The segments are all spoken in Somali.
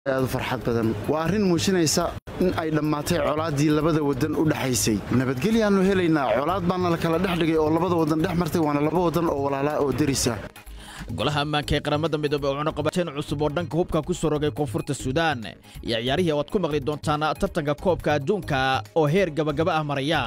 aad u farxad badan waa arrin muujinaysa in ay dhammaatay colaaddii labada waddan u dhexaysay nabadgelyaannu helaynaa colaad baana la kala dhex dhigay oo labada waddan dhex martay waana laba waddan oo walaalaa oo derisa golaha ammaanka ee qaramada midoobey oo cunaqabateen cusub oo dhanka hubka ku soo rogay koonfurta suudaan iyo ciyaarihii waad ku maqli doontaan tartanka koobka adduunka oo heer gabagaba ah maraya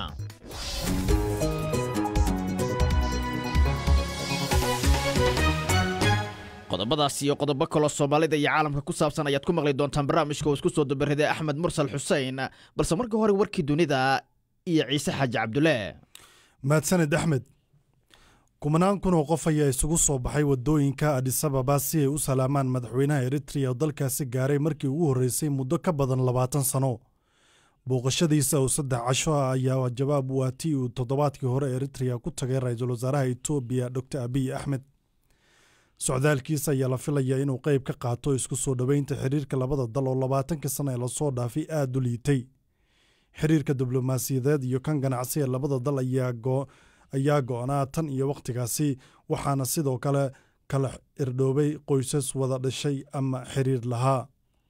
qodobadaas iyo qodobo kaloo soomaalida iyo caalamka ku saabsan ayaad ku maqli doontaan barnaamijka uu isku soo dabariday axmed mursal xuseen balse marka hore warkii dunida iyo ciise xaaji cabdulle mahadsaned axmed kumanaan kun oo qof ayaa isugu soo baxay wadooyinka adisababa si ay u salaamaan madaxweynaha eritreya oo dalkaasi gaaray markii ugu horreysay muddo ka badan labaatan sano booqashadiisa oo saddex casho ah ayaa jawaab u ah tii uu toddobaadkii hore eritreya ku tagay ra-iisul wasaaraha etoobiya dor abiy axmed socdaalkiisa ayaa la filayaa inuu qayb ka qaato isku soo dhoweynta xiriirka labada dal oo labaatankii sana ee lasoo dhaafay aada u liitay xiriirka diblomaasiyadeed iyo kan ganacsi ee labada dal ayaa go-naa tan iyo wakhtigaasi waxaana sidoo kale kala irdhoobay qoysas wada dhashay ama xiriir lahaa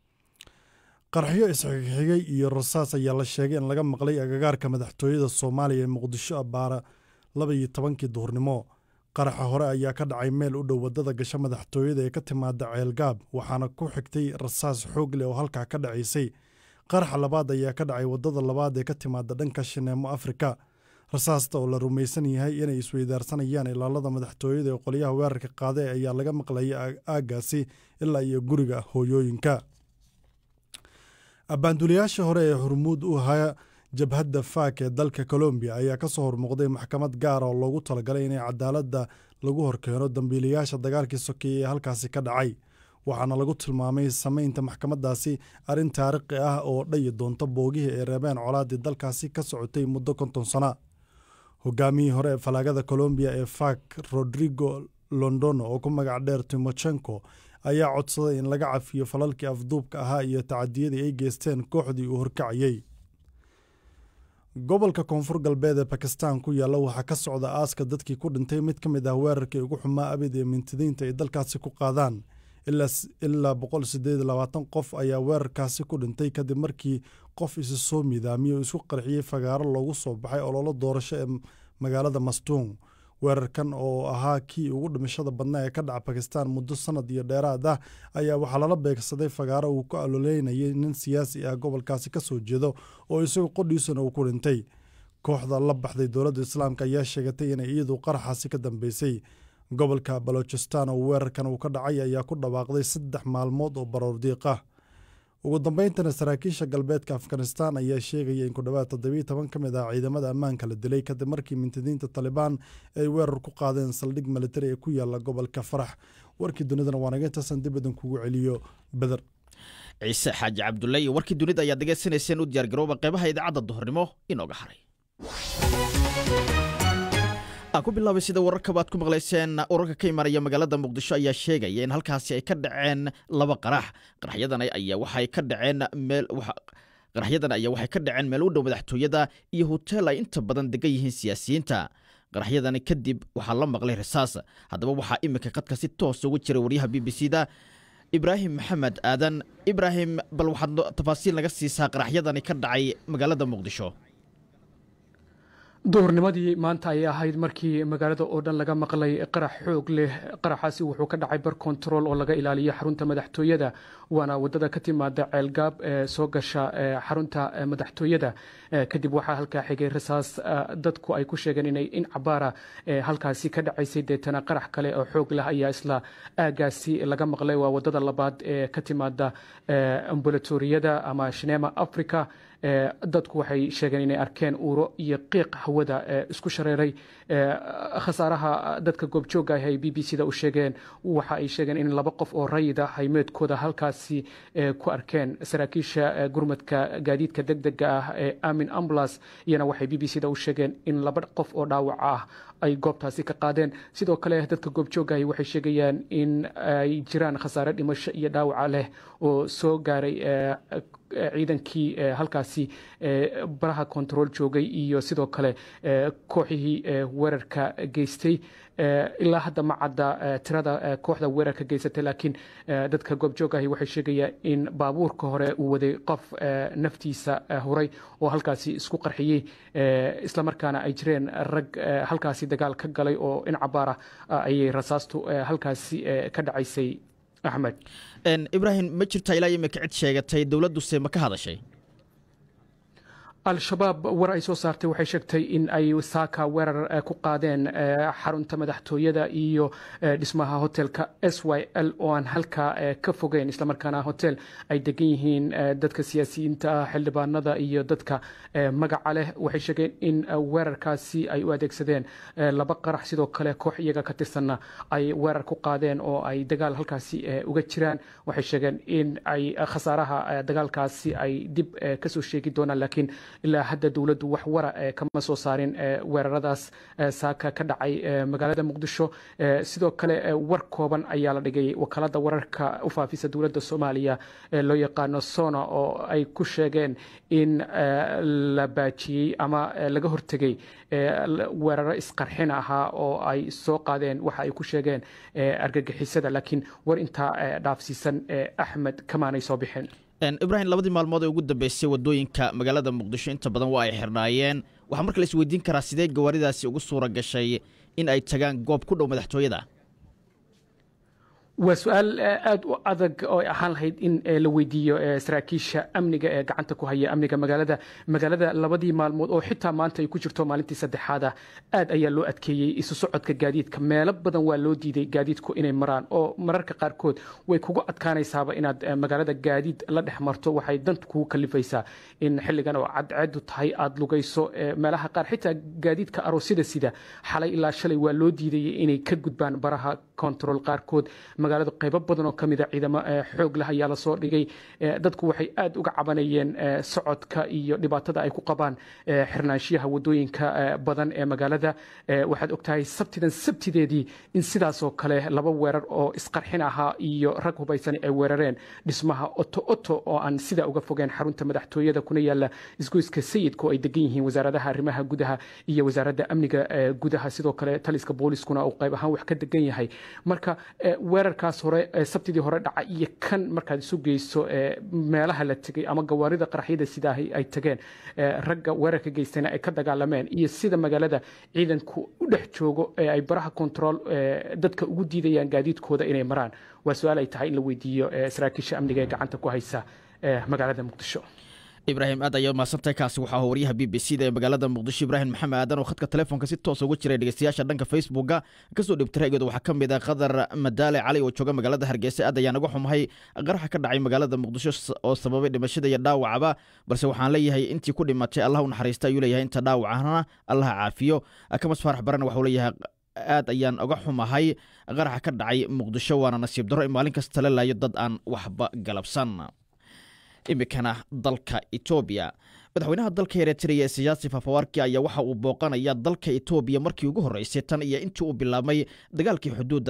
qarxyo isxigxigay iyo rasaas ayaa la sheegay in laga maqlay agagaarka madaxtooyada soomaaliya ee muqdisho abaara laba iyo tobankii duhurnimo qaraxa hore ayaa ka dhacay meel u dhow waddada gasho madaxtooyada ee ka timaada ceelgaab waxaana ku xigtay rasaas xoog leh oo halkaa ka dhacaysay qaraxa labaad ayaa ka dhacay waddada labaad ee ka timaada dhanka shineemo afrika rasaasta oo la rumaysan yahay inay isweydaarsanayaan ilaalada madaxtooyada ee qolyaha weerarka qaade ayaa laga maqlayay aaggaasi ilaa iyo guriga hooyooyinka abbaanduliyaasha hore ee hormuud u ahaa jabhadda faak ee dalka colombiya ayaa ka soo hormuuqday maxkamad gaara oo loogu talagalay inay cadaaladda lagu horkeeno dambiilayaasha dagaalkii sokeeye ee halkaasi ka dhacay waxaana lagu tilmaamay samaynta maxkamaddaasi arrin taariikhi ah oo dhayi doonta boogihii ay reebeen colaaddii dalkaasi ka socotay muddo konton sana hogaamiyii hore ee falaagada colombiya ee fak rodrigo londono oo ku magac dheer timochenko ayaa codsaday in laga cafiyo falalkii afduubka ahaa iyo tacadiyadii ay geysteen kooxdii uu horkacayey gobolka koonfur galbeed ee bakistan ku yaalla waxaa ka socda aaska dadkii ku dhintay mid ka mid ah weerarkii ugu xumaa abid ee mintidiinta ay dalkaasi ku qaadaan ilaa boqol sideed labaatan qof ayaa weerarkaasi ku dhintay kadib markii qof isi soo midaamiyey oo isku qarxiyey fagaaro loogu soo baxay ololo doorasho ee magaalada mastuun weerarkan oo ahaa kii ugu dhimashada badnaa ee ka dhaca bakistan muddo sanad iyo dheeraad ah ayaa waxaa lala beegsaday fagaaro uu ku aloleynayay nin siyaasi ah gobolkaasi ka soo jeedo oo isagoo qodhiisana uu ku dhintay kooxda la baxday dowladda islaamka ayaa sheegatay inay iyadu qaraxaasi ka dambeysay gobolka balochistan oo weerarkan uu ka dhacay ayaa ku dhawaaqday saddex maalmood oo baroordiiq ah ugu dambayntana saraakiisha galbeedka afghanistan ayaa sheegaya in ku dhowaad toddobiiy toban ka mid ah ciidamada ammaanka la dilay kadib markii mintidiinta talibaan ay weerar ku qaadeen saldhig militari ee ku yaala gobolka farax warkii dunidana waa naga intaasan dib idan kugu celiyo beder ciise xaaji cabdulle iyo warkii dunida ayaad degeysanayseen u diyaargarooba qeybaha idaacadda duhurnimo inooga haray ku bilaabay sida wararkaba aad ku maqlayseen urarka ka imaanaya magaalada muqdisho ayaa sheegaya in halkaasi ay ka dhaceen laba qarax qaraxyadan ayaa waxay ka dhaceen meel qaraxyadan ayaa waxay ka dhaceen meel u dhow madaxtooyada iyo hoteel ay inta badan degan yihiin siyaasiyiinta qaraxyadani kadib waxaa la maqlay rasaas haddaba waxaa iminka qadka si toos ugu jiray waryaha b b c da ibraahim maxamed aadan ibraahim bal waxaad tafaasiil naga siisaa qaraxyadani ka dhacay magaalada muqdisho duhurnimadii maanta ayay ahayd markii magaalada oo dhan laga maqlay qarax xoog leh qaraxaasi wuxuu ka dhacay bar control oo laga ilaaliyo xarunta madaxtooyada waana wadada ka timaada ceelgaab ee soo gasha xarunta madaxtooyada kadib waxaa halkaa xigay rasaas dadku ay ku sheegeen inay in cabaara halkaasi ka dhacaysay deetana qarax kale oo xoog leh ayaa isla aagaasi laga maqlay waa wadada labaad ee ka timaada ambulatoriyada ama shinema africa dadku waxay sheegeen inay arkeen uuro iyo qiiq hawada isku shareeray khasaaraha dadka goobjooga ah ay b b c da u sheegeen waxa ay sheegeen in laba qof oo rayida haymeedkooda halkaasi ku arkeen saraakiisha gurmadka gaadiidka degdega ah ee amin ambulance iyana waxay b b c da u sheegeen in laba qof oo dhaawac ah ay goobtaasi ka qaadeen sidoo kale dadka goobjoogahi waxay sheegayaan in ay jiraan khasaare dhimasho iyo dhaawaca leh oo soo gaaray ciidankii halkaasi baraha control joogay iyo sidoo kale kooxihii weerarka geystay ilaa hadda ma cadda tirada kooxda weerarka geysatay laakiin dadka goobjoogahi waxay sheegayaan in baabuurka hore uu waday qof naftiisa huray oo halkaasi isku qarxiyey islamarkaana ay jireen rag halkaasi dagaal ka galay oo in cabaara ayay rasaastu halkaasi ka dhacaysay axmed ibraahim ma jirtaa ilaa imika cid sheegatay dowladduse ma ka hadashay al-shabaab war ay soo saartay waxay sheegtay in ay saaka weerar ku qaadeen xarunta madaxtooyada iyo dhismaha hotelka s y l oo aan halkaa ka fogeyn islamarkaana hotel ay degan yihiin dadka siyaasiyiinta ah xildhibaanada iyo dadka magaca leh waxay sheegeen in weerarkaasi ay u adeegsadeen laba qarax sidoo kale koox iyaga ka tirsanna ay weerar ku qaadeen oo ay dagaal halkaasi uga jiraan waxay sheegeen in ay khasaaraha dagaalkaasi ay dib kasoo sheegi doonaan laakiin ilaa hadda dowladdu wax wara kama soo saarin weeraradaas saaka ka dhacay magaalada muqdisho sidoo kale war kooban ayaa la dhigay wakaalada wararka u faafisa dowladda soomaaliya loo yaqaano sona oo ay ku sheegeen in la baajiyey ama laga hortegay weeraro isqarxin ahaa oo ay soo qaadeen waxa ay ku sheegeen argagixisada laakiin war intaa dhaafsiisan axmed kamaanay soo bixin ibraahim labadii maalmood ee ugu dambeysay wadooyinka magaalada muqdisho inta badan waa ay xirnaayeen waxaa marka la isweydiin karaa sidee gawaaridaasi ugu suura gashay in ay tagaan goob ku dhow madaxtooyada waa su-aal aada u adag oo ahaan lahayd in la weydiiyo saraakiisha amniga ee gacanta ku haya amniga magaalada magaalada labadii maalmood oo xitaa maanta ay ku jirto maalintii saddexaada aad ayaa loo adkeeyey isu socodka gaadiidka meelo badan waa loo diiday gaadiidku inay maraan oo mararka qaarkood way kugu adkaanaysaaba inaad magaalada gaadiid la dhex marto waxay danta kugu kalifaysaa in xilligan oo cadceedu tahay aada lugayso meelaha qaar xitaa gaadiidka aroosyada sida xalay ilaa shalay waa loo diidayay inay ka gudbaan baraha kontarool qaarkood magaalada qaybo badan oo ka mida ciidamo xoog leh ayaa lasoo dhigay dadku waxay aada uga cabanayeen socodka iyo dhibaatada ay ku qabaan xirnaanshiyaha wadooyinka badan ee magaalada waxaad ogtahay sabtidan sabtideedii in sidaasoo kale laba weerar oo isqarxin ahaa iyo rag hubaysan ay weerareen dhismaha oto oto oo aan sidaa uga fogeen xarunta madaxtooyada kuna yaala isgoyska sayidka oo ay degan yihiin wasaaradaha arrimaha gudaha iyo wasaaradda amniga gudaha sidoo kale taliska booliskuna uu qayb ahaan wax ka degan yahay marka weerarkaas hore sabtidii hore dhaca iyo kan markaad isu geyso meelaha la tegay ama gawaarida qaraxyada sidaa ay tageen ragga weerarka geystana ay ka dagaalameen iyo sida magaalada ciidanku u dhex joogo ee ay baraha control dadka ugu diidayaan gaadiidkooda inay maraan waa su-aal ay tahay in la weydiiyo saraakiisha amniga ee gacanta ku haysa magaalada muqdisho ibraahim aad ayaa mahadsantahay kaasi waxaa ahaa waryaha b b c da ee magaalada muqdisho ibraahim maxamed aadan oo khadka telefoonka si toosa uga jiray dhegeystayaasha dhanka facebooka kasoo dhibtira iyadoo waxaa ka mid ah qadar madaale cali oo jooga magaalada hargeysa aad ayaan uga xumahay qaraxa ka dhacay magaalada muqdisho oo sababay dhimashada iyo dhaawacaba balse waxaan leeyahay intii ku dhimatay allah u naxariista ayuu leeyahay inta dhaawacana allaha caafiyo kamas faarax barana waxuu leeyahay aad ayaan uga xumahay qaraxa ka dhacay muqdisho waana nasiib darro in maalin kasta la laayo dad aan waxba galabsan iminkana dalka etoobiya madaxweynaha dalka eritrea siyaasi fafawarki ayaa waxa uu booqanaya dalka etoobiya markii ugu horreysay tan iyo intii uu bilaabmay dagaalkii xuduudda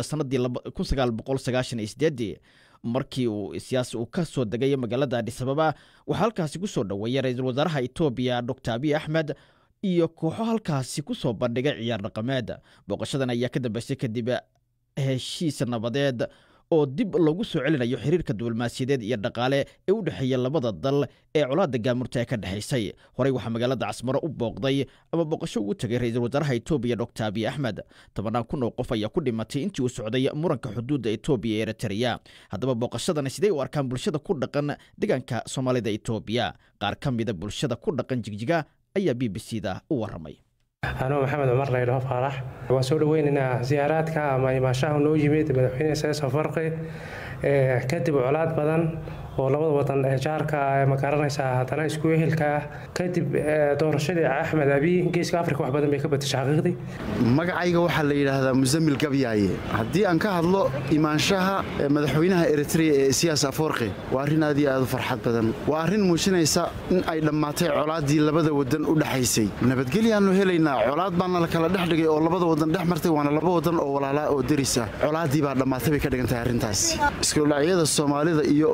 sannadii markii uu siyaasi uu ka soo degay magaalada adhisababa waxaa halkaasi ku soo dhoweeyay ra-iisul wasaaraha etoobiya doctor abiy axmed iyo kooxo halkaasi ku soo bandhigay ciyaar dhaqameed booqashadan ayaa ka dambeysay kadib heshiis nabadeed oo dib loogu soo celinayo xiriirka diblomaasiyadeed iyo dhaqaale ee u dhexeeya labada dal ee colaadda gaamurta ee ka dhexaysay horey waxaa magaalada casmaro u booqday ama booqasho ugu tegay ra-iisul wasaaraha etoobiya doctor abiy axmed tobannaan kun oo qof ayaa ku dhimatay intii uu socday muranka xuduudda etoobiya ee eritrea haddaba booqashadani sidee u arkaan bulshada ku dhaqan deegaanka soomaalida etoobiya qaar ka mida bulshada ku dhaqan jigjiga ayaa b b c da u warramay anuu maxamed cumar laydhaho faarax waan soo dhaweynaynaa siyaaraadka ama imaashaha noo yimid madaxweyne seeso farqi kadib colaad badan oo labada wadan ee jaarka ma garanaysaa haddana isku ehelka kadib doorashadii axmed abiy geeska afrika wax badan bay ka batashay xaqiiqdii magacayga waxaa la yidhaahdaa musamil gabyaaye haddii aan ka hadlo imaanshaha madaxweynaha eritrea ee siyaas afoorqi waa arrin aad iyo aad u farxad badan waa arrin muujinaysa in ay dhammaatay colaaddii labada wadan u dhexaysay nabadgelyaannu helaynaa colaad baana la kala dhex dhigay oo labada wadan dhex martay waana laba wadan oo walaalaa oo deris ah colaaddii baa dhammaatay bay ka dhigan tahay arrintaasi iskudhacyada soomaalida iyo oromadu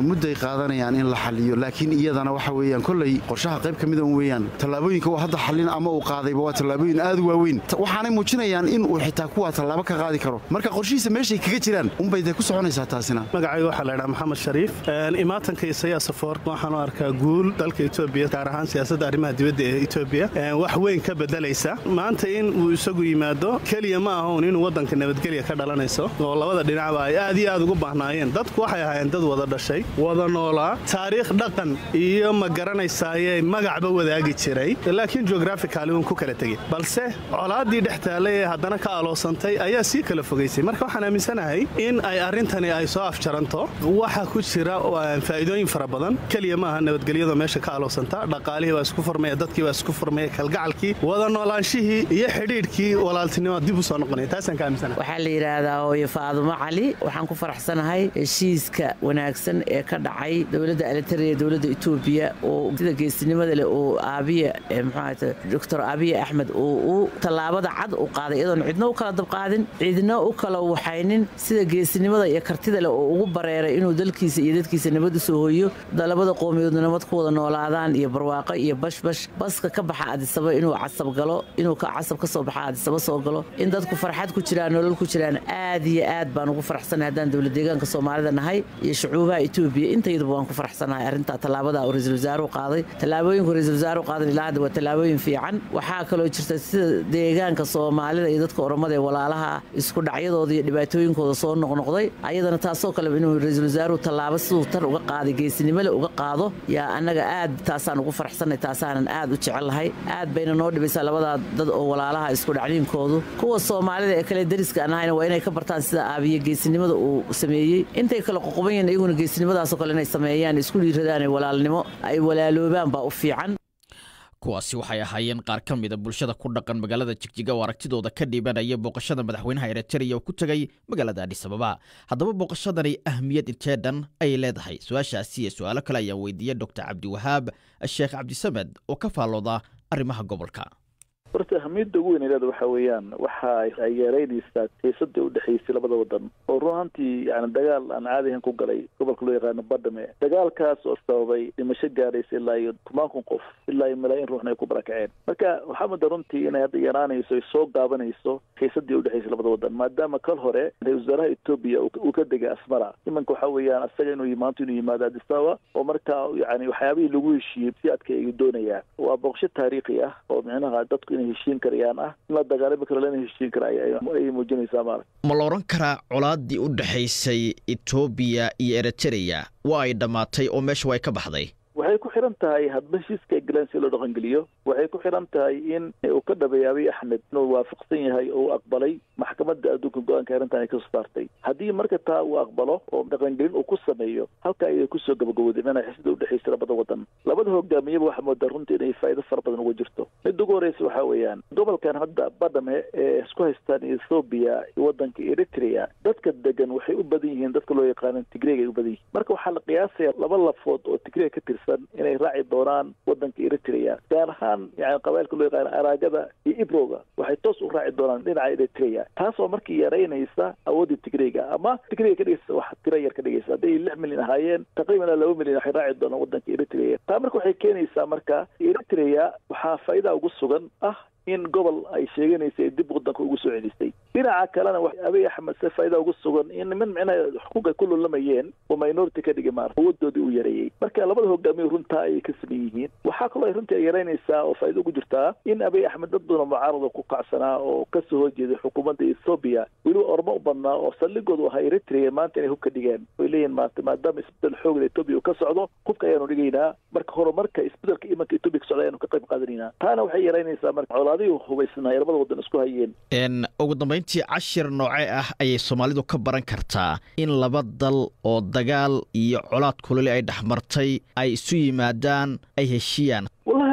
mudday qaadanayaan in la xaliyo laakiin iyadana waxa weeyaan kolley qorshaha qayb ka mida weeyaan tallaabooyinka uu hadda xallin ama uu qaadayba waa tallaabooyin aad u waaweyn waxaanay muujinayaan in uu xitaa kuwaa tallaabo ka qaadi karo marka qorshihiisa meeshay kaga jiraan unbay dee ku soconaysaa taasina magacayga waxaa la ydhaha maxamed shariif imaatanka isayaa safoor waxaan u arkaa guul dalka etoobiya gaar ahaan siyaasadda arrimaha dibadda ee etoobiya wax weyn ka bedelaysa maanta in uu isagu yimaado keliya ma ahaun inuu waddanka nabadgelya ka dhalanayso oo labada dhinacba ay aad iyo aad ugu baahnaayeen dadku waxay ahaayeen dad wada dhashay wada noolaa taariikh dhaqan iyo ma garanaysaaye magacba wadaagi jiray laakiin geograficali uun ku kala tegey balse colaaddii dhex taallay ee haddana ka aloosantay ayaa sii kala fogaysay marka waxaan aaminsanahay in ay arrintani ay soo afjaranto waxa ku jira faa'iidooyin fara badan keliya maaha nabadgelyada meesha ka aloosanta dhaqaalihii baa isku furmaya dadkii baa isku furmaya kalgacalkii wada noolaanshihii iyo xidhiidhkii walaaltinimo dib u soo noqonaya taasaan ka aaminsanahay waxaa la yidhaahdaa hooyo faadumo cali waxaan ku faraxsanahay heshiiska wanaagsan ee ka dhacay dowladda alitaria dowladda etoobiya oo sida geesinimada leh oo aabiya mxuahata doctor aabiya axmed oo uu tallaabada cad u qaaday iyadoon cidna u kala dabqaadin cidna u kala waxaynin sida geesinimada iyo kartida leh oo ugu bareeray inuu dalkiisa iyo dadkiisa nabad u soo hoyo labada qoomiyoodna nabad ku wada noolaadaan iyo barwaaqo iyo bashbash baska ka baxa adisaba inuu casab galo inuu casab ka soo baxa adisaba soo galo in dadku farxad ku jiraan nolol ku jiraan aad iyo aad baan ugu faraxsanahay haddaan dowlad deegaanka soomaalida nahay iyo shucuubaha etoobiya intayaduba waan ku faraxsanahay arrintaa tallaabada uu ra-iisul wasaaruhu qaaday tallaabooyinku ra-iisul wasaaruhu qaadan ilaa hadda waa tallaabooyin fiican waxaa kaloo jirta sida deegaanka soomaalida iyo dadka oromada ee walaalaha isku dhacyadooda iyo dhibaatooyinkooda soo noqnoqday ayadana taasoo kale inuu ra-iisul wasaaruhu tallaabo siduu tan uga qaaday geesinimole uga qaado yaa annaga aad taasaan ugu faraxsanay taasaanan aad u jecellahay aad bayna noo dhibaysaa labadaa dad oo walaalaha isku dhacniinkoodu kuwa soomaalida ee kale dariska aan ahayna waa inay ka bartaan sida aabiye geesinimada uu sameeyey intay kale qoqoban yihiin iyaguna geesinimadaasoo kale inay sameeyaan isku dhiiradaan walaalnimo ay walaaloobaan baa u fiican kuwaasi waxay ahaayeen qaar ka mida bulshada ku dhaqan magaalada jigjiga oo aragtidooda ka dhiibanaya booqashada madaxweynaha eritreya oo ku tegay magaalada adhisababa haddaba booqashadani ahmiyad intee dhan ayay leedahay su-aashaasi iyo su-aalo kale ayaan weydiiyey doctor cabdiwahaab sheekh cabdisamed oo ka faallooda arrimaha gobolka horta ahamiyadda ugu weyn leeda waxa weeyaan waxa ay yeeraynaysaa xiisada udhexaysay labada wadan oo run ahantii yani dagaal aan caadihan ku galay gobolka loo yaqaano badhame dagaalkaas oo sababay dhimasho gaadhaysa ilaa iyo toban kun qof ilaa iyo malaayiin ruuxna ay ku barakaceen marka waxaa mudda runtii inay hadda yaraanayso ay soo gaabanayso xiisadii udhexaysay labada wadan maadaama kal hore ra-isul wasaaraha etoobiya uu ka degay asmara imanka waxa weeyaan asaga inuu maanta inuu yimaado adisababa oo marka yani waxyaabihii lagu heshiiyey si adka ayuu doonayaa waa booqsho taariikhi ah oo micnaha dadku inay heshiin karayaan ah in la dagaalami karo lana heshiin kara ayay muujinaysaa maarata ma la odhan karaa colaaddii u dhexaysay etoobiya iyo eritreya waa ay dhammaatay oo meesha way ka baxday waxay ku xiran tahay hadba heshiiska ay galeen si loo dhaqangeliyo waxay ku xiran tahay in uu ka dhabeeyay abiy axmed inuu waafaqsan yahay oo uu aqbalay maxkamadda adduunka go-aanka arrintan ay kasoo saartay haddii marka taa uu aqbalo oo dhaqangelin uu ku sameeyo halka ayay kusoo gabagabowday mana xisada udhexaysa labada wadan labada hogaamiyaba waxaa moodaa runtii inay faa'iido fara badan uga jirto midda ugu horeysa waxaa weeyaan gobolkan hadda badhame ee isku haystaan ethoobiya iyo wadanka eritrea dadka degan waxay u badan yihiin dadka loo yaqaano tigreeg ay u badan yihiin marka waxaa la qiyaasaya laba lafood oo tigreeg ka tirsan inay raaci doonaan wadanka eritrea gaar ahaan yani qabailka loo yaqaano araagada iyo ibroga waxay toos u raaci doonaan dhinaca eritrea taas oo markii yaraynaysa awoodda tigreega ama tigreega ka dhigaysa wax tira yar ka dhigaysa hadday lix milyan ahaayeen taqriiban laba milyan waxay raaci doonaan wadanka eritrea taa marka waxay keenaysaa marka eritrea waxaa faa'iida ugu sugan ah in gobol ay sheeganaysa ay dib wadanka ugu soo celisay dhinaca kalena abiy axmed se faa'iida ugu sugan in niman micnaha xuquuq ay ku lulamayeen oo minority ka dhigay maarata awooddoodii uu yareeyey marka labada hogaamiye runtaa ayay ka saman yihiin waxaa kaloo ay runtii ay yaraynaysaa oo faa'iida ugu jirtaa in abiy axmed dad badan oo mucaarada ku kacsanaa oo kasoo horjeeday xukuumadda ethoobiya weliba ormo u badnaa oo saldhigoodu ahaa eritrea maanta inay hub ka dhigeen way leeyihin maanta maadaama isbedel xoogla etoobiya uu ka socdo hubka ayaanu dhigaynaa marka horumarka isbedelka imanka etoobiya ka socda ayaanu ka qayb qaadanaynaa taana waxay yaraynaysaa marka colaadihii hubaysnaa ee labada wadan isku hayeen ugu dambayntii cashir noocee ah ayay soomaalidu ka baran kartaa in laba dal oo dagaal iyo colaad kuloli ay dhexmartay ay isu yimaadaan ay heshiiyaan wallahi horta dadka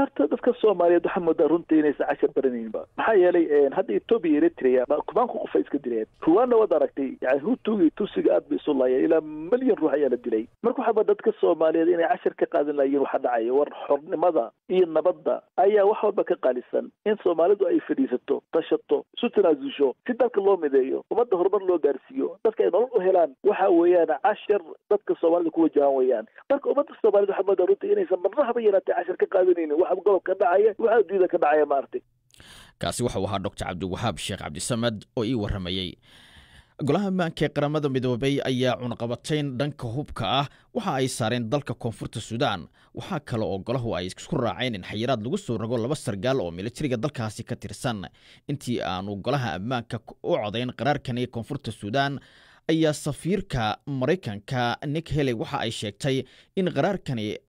dadka soomaaliyeed waxaa moodaa runtii inaysan cashar baranayninba maxaa yeelay hadda etoobiya iyo eritrea kumaanku qof ay iska dileen ruwaanna waad aragtay yani hutuga iyo tusiga aad bay isu laayeen ilaa milyan ruux ayaa la dilay marka waxaaba dadka soomaaliyeed inay cashar ka qaadan lahayiin waxa dhacaya war xornimada iyo nabadda ayaa wax walba ka qaalisan in soomaalidu ay fadhiisato tashato isu tanaasusho si dalka loo mideeyo ummadda horumar loo gaarsiiyo dadka ay nolol u helaan waxa weeyaan cashar dadka soomaalida ku wajahan weeyaan marka ummadda soomaaliyed waxaa moodaa runtii inaysan marna haba yaraatee cashar ka qaadanaynin waxa gobolka dhacaya waxa adduunyada ka dhacaya maaragtay kaasi waxau ahaa doctor cabdiwahaab sheekh cabdisamed oo ii warramayey golaha ammaanka ee qaramada midoobay ayaa cunaqabatayn dhanka hubka ah waxa ay saareen dalka koonfurta suudaan waxaa kale oo golahu ay isku raaceen in xayiraad lagu soo rogo laba sargaal oo militariga dalkaasi ka tirsan intii aanu golaha ammaanka u codayn qaraarkan ee koonfurta suudaan ayaa safiirka maraykanka nick heley waxa ay sheegtay in qaraarkani